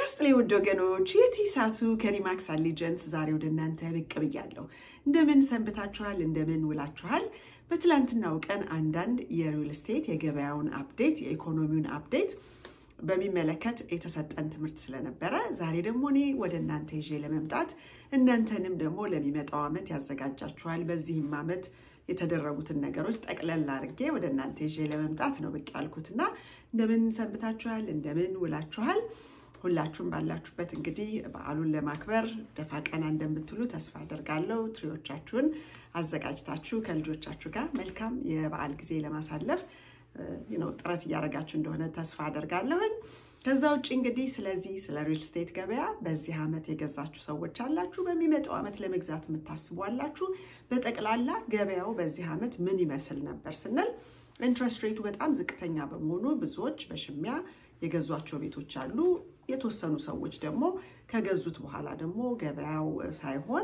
ይስጥልኝ ውድ ወገኖች፣ የቲሳቱ ከሪማክስ አሊጀንስ ዛሬ ወደ እናንተ ብቅ ብያለሁ። እንደምን ሰንብታችኋል? እንደምን ውላችኋል? በትላንትናው ቀን አንዳንድ የሪል ስቴት የገበያውን አፕዴት የኢኮኖሚውን አፕዴት በሚመለከት የተሰጠን ትምህርት ስለነበረ ዛሬ ደግሞ እኔ ወደ እናንተ ይዤ ለመምጣት እናንተንም ደግሞ ለሚመጣው ዓመት ያዘጋጃችኋል በዚህም ዓመት የተደረጉትን ነገሮች ጠቅለል አድርጌ ወደ እናንተ ይዤ ለመምጣት ነው ብቅ ያልኩትና እንደምን ሰንብታችኋል? እንደምን ውላችኋል? ሁላችሁም ባላችሁበት እንግዲህ በዓሉን ለማክበር ደፋ ቀና እንደምትሉ ተስፋ አደርጋለሁ። ትሪዎቻችሁን አዘጋጅታችሁ ከልጆቻችሁ ጋር መልካም የበዓል ጊዜ ለማሳለፍ ነው ጥረት እያደረጋችሁ እንደሆነ ተስፋ አደርጋለሁኝ። ከዛ ውጭ እንግዲህ ስለዚህ ስለ ሪል ስቴት ገበያ በዚህ ዓመት የገዛችሁ ሰዎች አላችሁ፣ በሚመጣው ዓመት ለመግዛት የምታስቡ አላችሁ። በጠቅላላ ገበያው በዚህ ዓመት ምን ይመስል ነበር ስንል ኢንትረስት ሬቱ በጣም ዝቅተኛ በመሆኑ ብዙዎች በሽሚያ የገዟቸው ቤቶች አሉ። የተወሰኑ ሰዎች ደግሞ ከገዙት በኋላ ደግሞ ገበያው ሳይሆን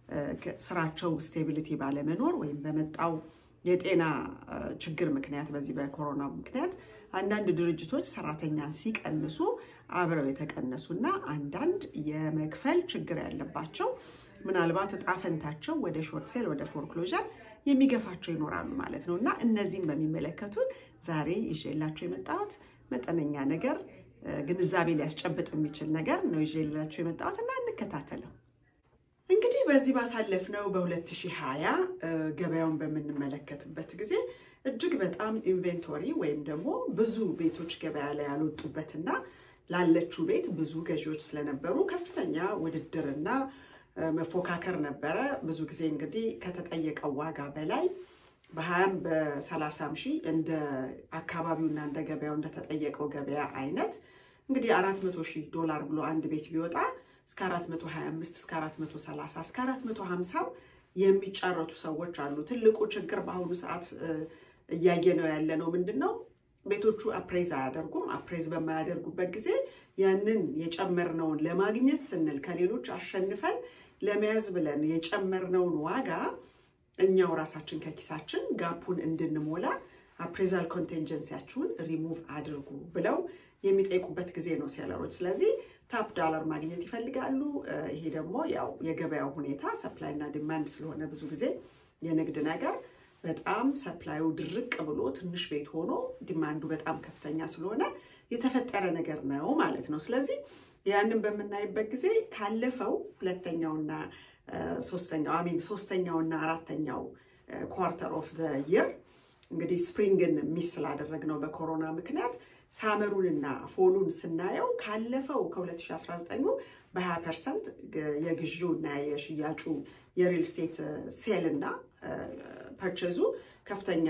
ስራቸው ስቴቢሊቲ ባለመኖር ወይም በመጣው የጤና ችግር ምክንያት በዚህ በኮሮና ምክንያት አንዳንድ ድርጅቶች ሰራተኛን ሲቀንሱ አብረው የተቀነሱ እና አንዳንድ የመክፈል ችግር ያለባቸው ምናልባት እጣ ፈንታቸው ወደ ሾርት ሴል ወደ ፎርክሎዥር የሚገፋቸው ይኖራሉ ማለት ነው እና እነዚህም በሚመለከቱ ዛሬ ይዤላቸው የመጣሁት መጠነኛ ነገር ግንዛቤ ሊያስጨብጥ የሚችል ነገር ነው ይዤላቸው የመጣሁት እና እንከታተለው። እንግዲህ በዚህ ባሳለፍነው በ2020 ገበያውን በምንመለከትበት ጊዜ እጅግ በጣም ኢንቬንቶሪ ወይም ደግሞ ብዙ ቤቶች ገበያ ላይ ያልወጡበትና ላለችው ቤት ብዙ ገዢዎች ስለነበሩ ከፍተኛ ውድድርና መፎካከር ነበረ። ብዙ ጊዜ እንግዲህ ከተጠየቀው ዋጋ በላይ በሀያም በሰላሳም ሺህ እንደ አካባቢውና እንደ ገበያው እንደተጠየቀው ገበያ አይነት እንግዲህ አራት መቶ ሺህ ዶላር ብሎ አንድ ቤት ቢወጣ እስከ 425 እስከ 430 እስከ 450 የሚጫረቱ ሰዎች አሉ። ትልቁ ችግር በአሁኑ ሰዓት እያየ ነው ያለ ነው ምንድን ነው? ቤቶቹ አፕሬዝ አያደርጉም። አፕሬዝ በማያደርጉበት ጊዜ ያንን የጨመርነውን ለማግኘት ስንል ከሌሎች አሸንፈን ለመያዝ ብለን የጨመርነውን ዋጋ እኛው ራሳችን ከኪሳችን ጋፑን እንድንሞላ አፕሬዛል ኮንቴንጀንሲያችሁን ሪሙቭ አድርጉ ብለው የሚጠይቁበት ጊዜ ነው ሴለሮች። ስለዚህ ታፕ ዳላር ማግኘት ይፈልጋሉ። ይሄ ደግሞ ያው የገበያው ሁኔታ ሰፕላይ እና ዲማንድ ስለሆነ ብዙ ጊዜ የንግድ ነገር በጣም ሰፕላዩ ድርቅ ብሎ ትንሽ ቤት ሆኖ ዲማንዱ በጣም ከፍተኛ ስለሆነ የተፈጠረ ነገር ነው ማለት ነው። ስለዚህ ያንን በምናይበት ጊዜ ካለፈው ሁለተኛውና ሶስተኛው አሚን ሶስተኛውና አራተኛው ኳርተር ኦፍ የር እንግዲህ ስፕሪንግን ሚስ ስላደረግነው በኮሮና ምክንያት ሳመሩንና ፎሉን ስናየው ካለፈው ከ2019 በ20 ፐርሰንት የግዢው እና የሽያጩ የሪል ስቴት ሴል እና ፐርቼዙ ከፍተኛ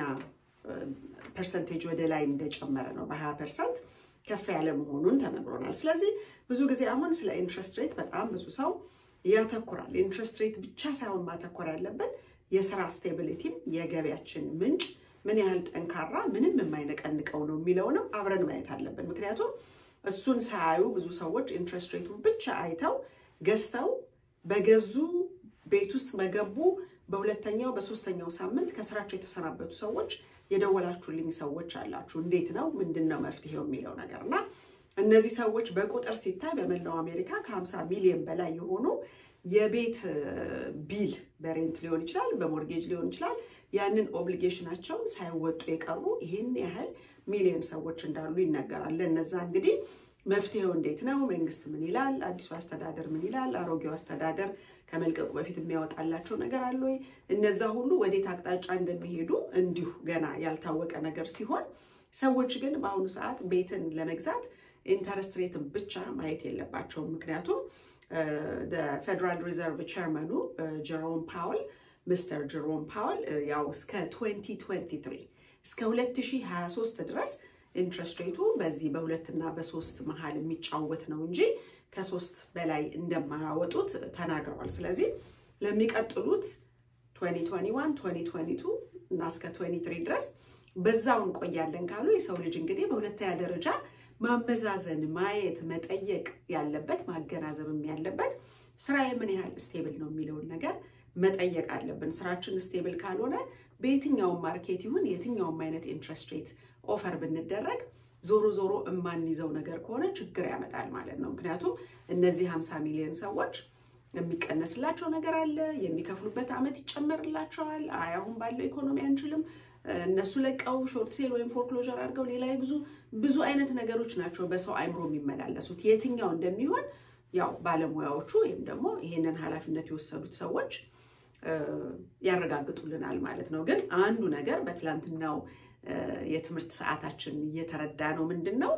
ፐርሰንቴጅ ወደ ላይ እንደጨመረ ነው። በ20 ፐርሰንት ከፍ ያለ መሆኑን ተነግሮናል። ስለዚህ ብዙ ጊዜ አሁን ስለ ኢንትረስት ሬት በጣም ብዙ ሰው ያተኩራል። ኢንትረስት ሬት ብቻ ሳይሆን ማተኮር ያለብን የስራ ስቴቢሊቲም የገቢያችን ምንጭ ምን ያህል ጠንካራ ምንም የማይነቀንቀው ነው የሚለውንም አብረን ማየት አለብን። ምክንያቱም እሱን ሳያዩ ብዙ ሰዎች ኢንትረስት ሬቱን ብቻ አይተው ገዝተው በገዙ ቤት ውስጥ በገቡ በሁለተኛው በሶስተኛው ሳምንት ከስራቸው የተሰናበቱ ሰዎች የደወላችሁልኝ ሰዎች አላችሁ። እንዴት ነው ምንድን ነው መፍትሄው የሚለው ነገር እና እነዚህ ሰዎች በቁጥር ሲታይ በመላው አሜሪካ ከ50 ሚሊዮን በላይ የሆኑ የቤት ቢል በሬንት ሊሆን ይችላል፣ በሞርጌጅ ሊሆን ይችላል ያንን ኦብሊጌሽናቸውን ሳይወጡ የቀሩ ይህን ያህል ሚሊዮን ሰዎች እንዳሉ ይነገራል። ለእነዛ እንግዲህ መፍትሄው እንዴት ነው? መንግስት ምን ይላል? አዲሱ አስተዳደር ምን ይላል? አሮጌው አስተዳደር ከመልቀቁ በፊት የሚያወጣላቸው ነገር አለ ወይ? እነዛ ሁሉ ወዴት አቅጣጫ እንደሚሄዱ እንዲሁ ገና ያልታወቀ ነገር ሲሆን ሰዎች ግን በአሁኑ ሰዓት ቤትን ለመግዛት ኢንተረስት ሬትን ብቻ ማየት የለባቸውም። ምክንያቱም ፌደራል ሪዘርቭ ቸርመኑ ጀሮም ፓወል ሚስተር ጀሮም ፓወል ያው እስከ 2023 እስከ 2023 ድረስ ኢንትረስት ሬቱ በዚህ በሁለትና በሶስት መሀል የሚጫወት ነው እንጂ ከሶስት በላይ እንደማያወጡት ተናግረዋል። ስለዚህ ለሚቀጥሉት 2021 2022 እና እስከ 23 ድረስ በዛው እንቆያለን ካሉ የሰው ልጅ እንግዲህ በሁለተኛ ደረጃ ማመዛዘን፣ ማየት፣ መጠየቅ ያለበት ማገናዘብም ያለበት ስራዬ ምን ያህል ስቴብል ነው የሚለውን ነገር መጠየቅ አለብን። ስራችን ስቴብል ካልሆነ በየትኛውም ማርኬት ይሁን የትኛውም አይነት ኢንትረስት ሬት ኦፈር ብንደረግ ዞሮ ዞሮ የማንይዘው ነገር ከሆነ ችግር ያመጣል ማለት ነው። ምክንያቱም እነዚህ 50 ሚሊዮን ሰዎች የሚቀነስላቸው ነገር አለ፣ የሚከፍሉበት ዓመት ይጨመርላቸዋል። አይ አሁን ባለው ኢኮኖሚ አንችልም፣ እነሱ ለቀው ሾርት ሴል ወይም ፎርክሎዥር አድርገው ሌላ ይግዙ። ብዙ አይነት ነገሮች ናቸው በሰው አይምሮ የሚመላለሱት። የትኛው እንደሚሆን ያው ባለሙያዎቹ ወይም ደግሞ ይሄንን ኃላፊነት የወሰዱት ሰዎች ያረጋግጡልናል ማለት ነው። ግን አንዱ ነገር በትላንትናው የትምህርት ሰዓታችን እየተረዳ ነው ምንድን ነው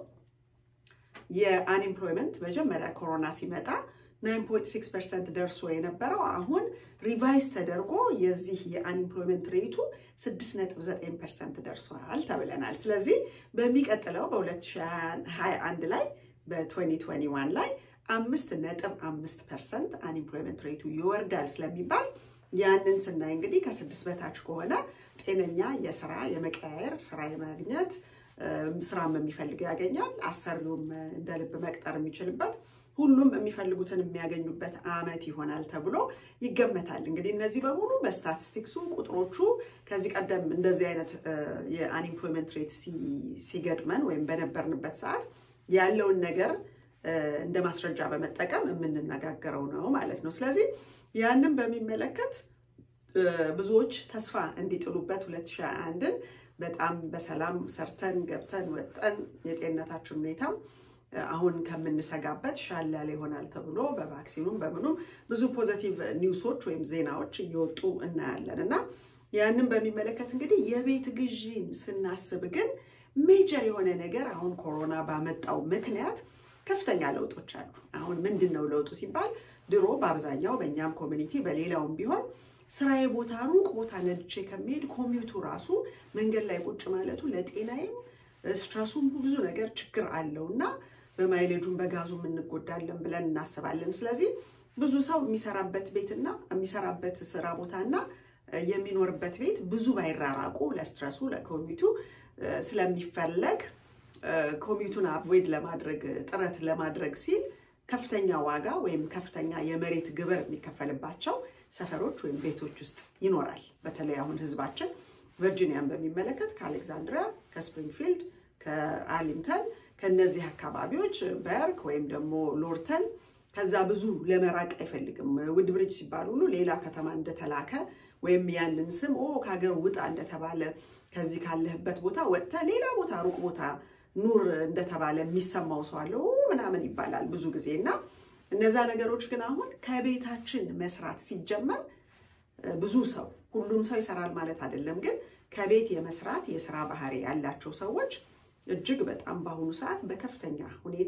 የአንኤምፕሎይመንት መጀመሪያ ኮሮና ሲመጣ 9.6 ፐርሰንት ደርሶ የነበረው አሁን ሪቫይዝ ተደርጎ የዚህ የአንኤምፕሎይመንት ሬቱ 6.9 ፐርሰንት ደርሷል ተብለናል። ስለዚህ በሚቀጥለው በ2021 ላይ በ2021 ላይ አምስት ነጥብ አምስት ፐርሰንት አንኤምፕሎይመንት ሬቱ ይወርዳል ስለሚባል ያንን ስናይ እንግዲህ ከስድስት በታች ከሆነ ጤነኛ የስራ የመቀያየር ስራ የማግኘት ስራም የሚፈልገው ያገኛል። አሰሪውም እንደ ልብ መቅጠር የሚችልበት ሁሉም የሚፈልጉትን የሚያገኙበት ዓመት ይሆናል ተብሎ ይገመታል። እንግዲህ እነዚህ በሙሉ በስታቲስቲክሱ ቁጥሮቹ ከዚህ ቀደም እንደዚህ አይነት የአንኤምፕሎይመንት ሬት ሲገጥመን ወይም በነበርንበት ሰዓት ያለውን ነገር እንደ ማስረጃ በመጠቀም የምንነጋገረው ነው ማለት ነው። ስለዚህ ያንን በሚመለከት ብዙዎች ተስፋ እንዲጥሉበት 2021ን በጣም በሰላም ሰርተን ገብተን ወጠን የጤንነታችን ሁኔታም አሁን ከምንሰጋበት ሻል ያለ ይሆናል ተብሎ በቫክሲኑም በምኑም ብዙ ፖዘቲቭ ኒውሶች ወይም ዜናዎች እየወጡ እናያለን እና ያንን በሚመለከት እንግዲህ የቤት ግዢን ስናስብ ግን ሜጀር የሆነ ነገር አሁን ኮሮና ባመጣው ምክንያት ከፍተኛ ለውጦች አሉ። አሁን ምንድን ነው ለውጡ ሲባል ድሮ በአብዛኛው በእኛም ኮሚኒቲ በሌላውም ቢሆን ስራዬ ቦታ ሩቅ ቦታ ነድቼ ከሚሄድ ኮሚዩቱ ራሱ መንገድ ላይ ቁጭ ማለቱ ለጤናዬም ስትረሱም ብዙ ነገር ችግር አለው እና በማይሌጁም በጋዙም እንጎዳለን ብለን እናስባለን። ስለዚህ ብዙ ሰው የሚሰራበት ቤትና የሚሰራበት ስራ ቦታና የሚኖርበት ቤት ብዙ ባይራራቁ ለስትረሱ ለኮሚዩቱ ስለሚፈለግ ኮሚዩቱን አቮይድ ለማድረግ ጥረት ለማድረግ ሲል ከፍተኛ ዋጋ ወይም ከፍተኛ የመሬት ግብር የሚከፈልባቸው ሰፈሮች ወይም ቤቶች ውስጥ ይኖራል። በተለይ አሁን ህዝባችን ቨርጂኒያን በሚመለከት ከአሌክዛንድሪያ፣ ከስፕሪንግፊልድ፣ ከአርሊንግተን ከነዚህ አካባቢዎች በርክ ወይም ደግሞ ሎርተን ከዛ ብዙ ለመራቅ አይፈልግም። ውድ ብሪጅ ሲባል ሁሉ ሌላ ከተማ እንደተላከ ወይም ያንን ስም ኦ ከሀገር ውጣ እንደተባለ ከዚህ ካለህበት ቦታ ወጥተህ ሌላ ቦታ ሩቅ ቦታ ኑር እንደተባለ የሚሰማው ሰው አለ ምናምን ይባላል ብዙ ጊዜ እና እነዛ ነገሮች ግን አሁን ከቤታችን መስራት ሲጀመር ብዙ ሰው ሁሉም ሰው ይሰራል ማለት አይደለም፣ ግን ከቤት የመስራት የስራ ባህሪ ያላቸው ሰዎች እጅግ በጣም በአሁኑ ሰዓት በከፍተኛ ሁኔታ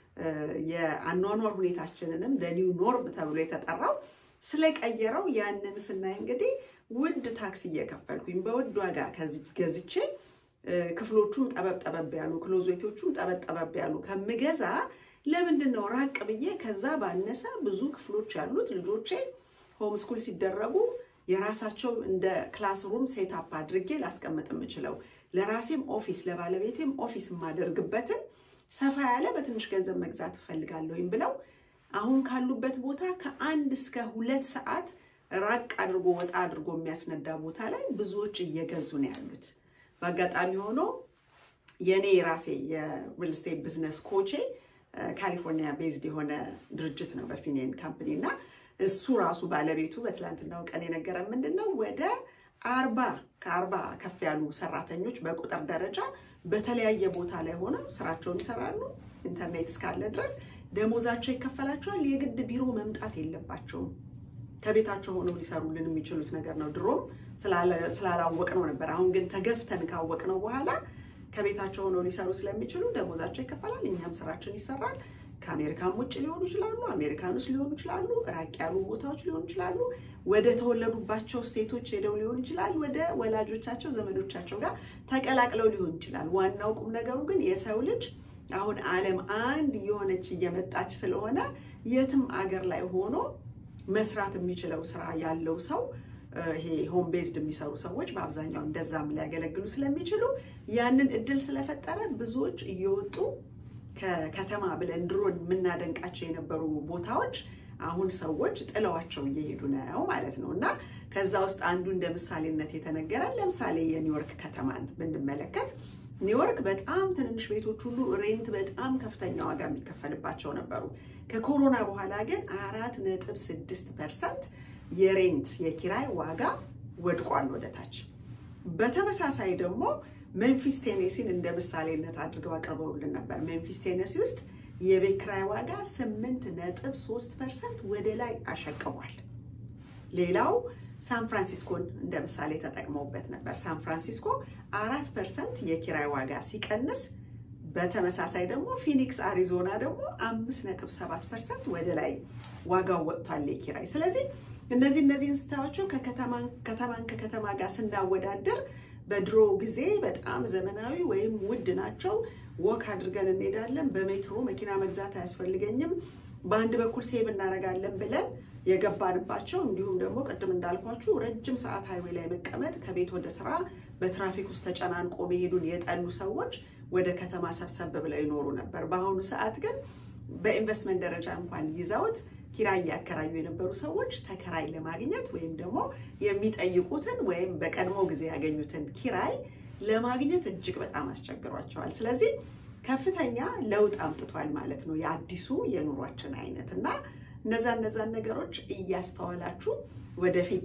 የአኗኗር ሁኔታችንንም ለኒው ኖርም ተብሎ የተጠራው ስለቀየረው ያንን ስናይ እንግዲህ ውድ ታክሲ እየከፈልኩኝ በውድ ዋጋ ገዝቼ ክፍሎቹም ጠበብ ጠበብ ያሉ ክሎዜቶቹም ጠበብ ጠበብ ያሉ ከምገዛ ለምንድን ነው ራቅ ብዬ ከዛ ባነሰ ብዙ ክፍሎች ያሉት ልጆቼ ሆም ስኩል ሲደረጉ የራሳቸው እንደ ክላስሩም ሴታፕ አድርጌ ላስቀምጥ የምችለው ለራሴም ኦፊስ ለባለቤቴም ኦፊስ የማደርግበትን ሰፋ ያለ በትንሽ ገንዘብ መግዛት እፈልጋለሁኝ ብለው አሁን ካሉበት ቦታ ከአንድ እስከ ሁለት ሰዓት ራቅ አድርጎ ወጣ አድርጎ የሚያስነዳ ቦታ ላይ ብዙዎች እየገዙ ነው ያሉት። በአጋጣሚ ሆኖ የእኔ ራሴ የሪል ስቴት ቢዝነስ ኮቼ ካሊፎርኒያ ቤዝድ የሆነ ድርጅት ነው በፊኔን ካምፕኒ እና እሱ ራሱ ባለቤቱ በትላንትናው ቀን የነገረን ምንድን ነው ወደ አርባ ከአርባ ከፍ ያሉ ሰራተኞች በቁጥር ደረጃ በተለያየ ቦታ ላይ ሆነው ስራቸውን ይሰራሉ። ኢንተርኔት እስካለ ድረስ ደሞዛቸው ይከፈላቸዋል። የግድ ቢሮ መምጣት የለባቸውም። ከቤታቸው ሆነው ሊሰሩልን የሚችሉት ነገር ነው። ድሮም ስላላወቅነው ነበር። አሁን ግን ተገፍተን ካወቅነው በኋላ ከቤታቸው ሆነው ሊሰሩ ስለሚችሉ ደሞዛቸው ይከፈላል። እኛም ስራችን ይሰራል። ከአሜሪካን ውጭ ሊሆኑ ይችላሉ፣ አሜሪካን ውስጥ ሊሆኑ ይችላሉ፣ ራቅ ያሉ ቦታዎች ሊሆኑ ይችላሉ፣ ወደ ተወለዱባቸው ስቴቶች ሄደው ሊሆን ይችላል፣ ወደ ወላጆቻቸው ዘመዶቻቸው ጋር ተቀላቅለው ሊሆን ይችላል። ዋናው ቁም ነገሩ ግን የሰው ልጅ አሁን ዓለም አንድ እየሆነች እየመጣች ስለሆነ የትም አገር ላይ ሆኖ መስራት የሚችለው ስራ ያለው ሰው ይሄ ሆም ቤዝድ የሚሰሩ ሰዎች በአብዛኛው እንደዛም ሊያገለግሉ ስለሚችሉ ያንን እድል ስለፈጠረ ብዙዎች እየወጡ ከከተማ ብለን ድሮን የምናደንቃቸው የነበሩ ቦታዎች አሁን ሰዎች ጥለዋቸው እየሄዱ ነው ማለት ነው። እና ከዛ ውስጥ አንዱ እንደ ምሳሌነት የተነገረን ለምሳሌ የኒውዮርክ ከተማን ብንመለከት ኒውዮርክ በጣም ትንንሽ ቤቶች ሁሉ ሬንት በጣም ከፍተኛ ዋጋ የሚከፈልባቸው ነበሩ። ከኮሮና በኋላ ግን አራት ነጥብ ስድስት ፐርሰንት የሬንት የኪራይ ዋጋ ወድቋል ወደ ታች። በተመሳሳይ ደግሞ ሜምፊስ ቴኔሲን እንደ ምሳሌነት አድርገው አቅርበውልን ነበር። ሜምፊስ ቴኔሲ ውስጥ የቤት ኪራይ ዋጋ ስምንት ነጥብ ሶስት ፐርሰንት ወደ ላይ አሸቅቧል። ሌላው ሳን ፍራንሲስኮን እንደ ምሳሌ ተጠቅመውበት ነበር። ሳን ፍራንሲስኮ አራት ፐርሰንት የኪራይ ዋጋ ሲቀንስ በተመሳሳይ ደግሞ ፊኒክስ አሪዞና ደግሞ አምስት ነጥብ ሰባት ፐርሰንት ወደ ላይ ዋጋው ወጥቷል የኪራይ። ስለዚህ እነዚህ እነዚህን ስታያቸው ከከተማን ከከተማ ጋር ስናወዳደር በድሮ ጊዜ በጣም ዘመናዊ ወይም ውድ ናቸው። ወክ አድርገን እንሄዳለን። በሜትሮ መኪና መግዛት አያስፈልገኝም። በአንድ በኩል ሴቭ እናደርጋለን ብለን የገባንባቸው እንዲሁም ደግሞ ቅድም እንዳልኳችሁ ረጅም ሰዓት ሃይዌ ላይ መቀመጥ ከቤት ወደ ስራ በትራፊክ ውስጥ ተጨናንቆ መሄዱን የጠሉ ሰዎች ወደ ከተማ ሰብሰብ ብለው ይኖሩ ነበር። በአሁኑ ሰዓት ግን በኢንቨስትመንት ደረጃ እንኳን ይዘውት ኪራይ እያከራዩ የነበሩ ሰዎች ተከራይ ለማግኘት ወይም ደግሞ የሚጠይቁትን ወይም በቀድሞ ጊዜ ያገኙትን ኪራይ ለማግኘት እጅግ በጣም አስቸግሯቸዋል። ስለዚህ ከፍተኛ ለውጥ አምጥቷል ማለት ነው የአዲሱ የኑሯችን አይነት እና እነዛ እነዛን ነገሮች እያስተዋላችሁ ወደፊት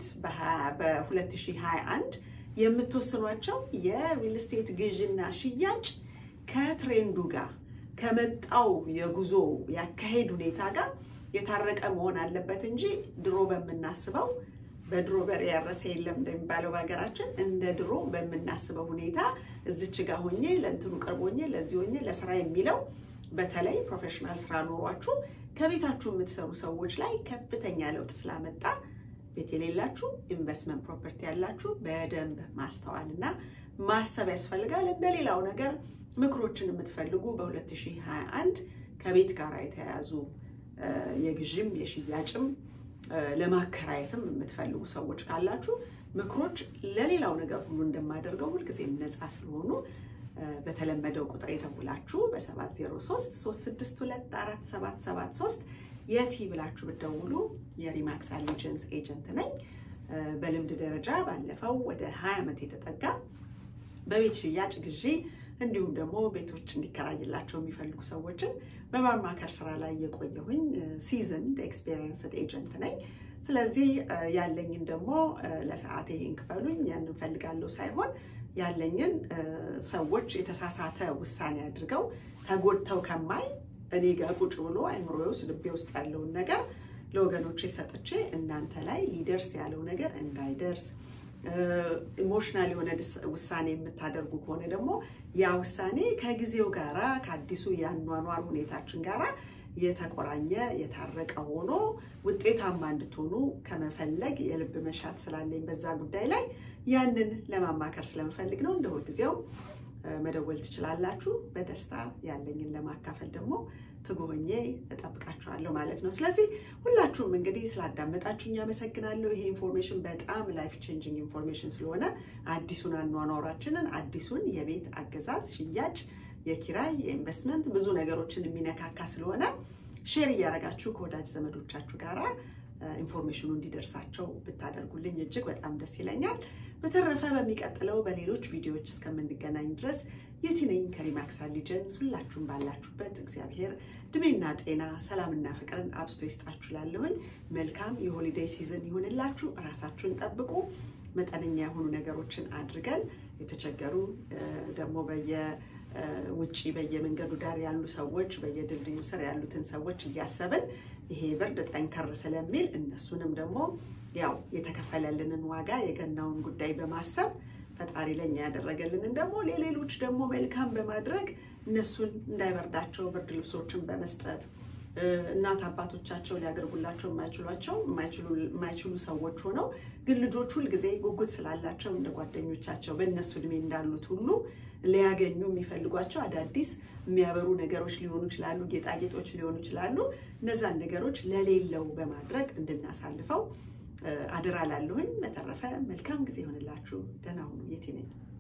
በ2021 የምትወስኗቸው የሪል ስቴት ግዥና ሽያጭ ከትሬንዱ ጋር ከመጣው የጉዞ ያካሄድ ሁኔታ ጋር የታረቀ መሆን አለበት እንጂ ድሮ በምናስበው በድሮ በሬ ያረሰ የለም እንደሚባለው በሀገራችን እንደ ድሮ በምናስበው ሁኔታ እዚች ጋር ሆኜ ለእንትኑ ቅርብ ሆኜ ለዚህ ሆኜ ለስራ የሚለው በተለይ ፕሮፌሽናል ስራ ኖሯችሁ ከቤታችሁ የምትሰሩ ሰዎች ላይ ከፍተኛ ለውጥ ስላመጣ ቤት የሌላችሁ ኢንቨስትመንት ፕሮፐርቲ ያላችሁ በደንብ ማስተዋል እና ማሰብ ያስፈልጋል። እንደሌላው ነገር ምክሮችን የምትፈልጉ በ2021 ከቤት ጋር የተያያዙ የግዥም የሽያጭም ለማከራየትም የምትፈልጉ ሰዎች ካላችሁ ምክሮች ለሌላው ነገር ሁሉ እንደማደርገው ሁልጊዜም ነፃ ስለሆኑ በተለመደው ቁጥር የደውላችሁ በ703 362 4773 የቲ ብላችሁ ብትደውሉ የሪማክስ አሊጀንስ ኤጀንት ነኝ። በልምድ ደረጃ ባለፈው ወደ 20 ዓመት የተጠጋ በቤት ሽያጭ ግዢ እንዲሁም ደግሞ ቤቶች እንዲከራይላቸው የሚፈልጉ ሰዎችን በማማከር ስራ ላይ የቆየሁኝ ሲዝንድ ኤክስፔሪየንስድ ኤጀንት ነኝ። ስለዚህ ያለኝን ደግሞ ለሰዓቴ ይሄን ክፈሉኝ ያን እንፈልጋለሁ ሳይሆን ያለኝን ሰዎች የተሳሳተ ውሳኔ አድርገው ተጎድተው ከማይ እኔ ጋር ቁጭ ብሎ አይምሮዬ ውስጥ ልቤ ውስጥ ያለውን ነገር ለወገኖቼ ሰጥቼ እናንተ ላይ ሊደርስ ያለው ነገር እንዳይደርስ ኢሞሽናል የሆነ ውሳኔ የምታደርጉ ከሆነ ደግሞ ያ ውሳኔ ከጊዜው ጋራ ከአዲሱ የአኗኗር ሁኔታችን ጋራ የተቆራኘ የታረቀ ሆኖ ውጤታማ እንድትሆኑ ከመፈለግ የልብ መሻት ስላለኝ በዛ ጉዳይ ላይ ያንን ለማማከር ስለምፈልግ ነው። እንደ ሁልጊዜው መደወል ትችላላችሁ። በደስታ ያለኝን ለማካፈል ደግሞ ትጎኜ እጠብቃችኋለሁ ማለት ነው። ስለዚህ ሁላችሁም እንግዲህ ስላዳመጣችሁኝ አመሰግናለሁ። ይሄ ኢንፎርሜሽን በጣም ላይፍ ቼንጂንግ ኢንፎርሜሽን ስለሆነ አዲሱን አኗኗራችንን አዲሱን የቤት አገዛዝ፣ ሽያጭ፣ የኪራይ፣ የኢንቨስትመንት ብዙ ነገሮችን የሚነካካ ስለሆነ ሼር እያደረጋችሁ ከወዳጅ ዘመዶቻችሁ ጋራ ኢንፎርሜሽኑ እንዲደርሳቸው ብታደርጉልኝ እጅግ በጣም ደስ ይለኛል። በተረፈ በሚቀጥለው በሌሎች ቪዲዮዎች እስከምንገናኝ ድረስ የቲ ነኝ ከሪማክስ አሊጀንስ። ሁላችሁም ባላችሁበት እግዚአብሔር እድሜና ጤና ሰላምና ፍቅርን አብዝቶ ይስጣችሁ። ላለሁኝ መልካም የሆሊዴይ ሲዝን ይሁንላችሁ። እራሳችሁን ጠብቁ። መጠነኛ የሆኑ ነገሮችን አድርገን የተቸገሩ ደግሞ በየ ውጪ በየመንገዱ ዳር ያሉ ሰዎች በየድልድዩ ስር ያሉትን ሰዎች እያሰብን ይሄ ብርድ ጠንከር ስለሚል እነሱንም ደግሞ ያው የተከፈለልንን ዋጋ የገናውን ጉዳይ በማሰብ ፈጣሪ ለኛ ያደረገልንን ደግሞ ለሌሎች ደግሞ መልካም በማድረግ እነሱን እንዳይበርዳቸው ብርድ ልብሶችን በመስጠት እናት አባቶቻቸው ሊያደርጉላቸው የማይችሏቸው የማይችሉ ሰዎች ሆነው ግን ልጆች ሁልጊዜ ጉጉት ስላላቸው እንደ ጓደኞቻቸው በእነሱ እድሜ እንዳሉት ሁሉ ሊያገኙ የሚፈልጓቸው አዳዲስ የሚያበሩ ነገሮች ሊሆኑ ይችላሉ፣ ጌጣጌጦች ሊሆኑ ይችላሉ። እነዛን ነገሮች ለሌለው በማድረግ እንድናሳልፈው አደራ ላለሁኝ። በተረፈ መልካም ጊዜ ይሆንላችሁ። ደህና ሁኑ። የቲ ነኝ።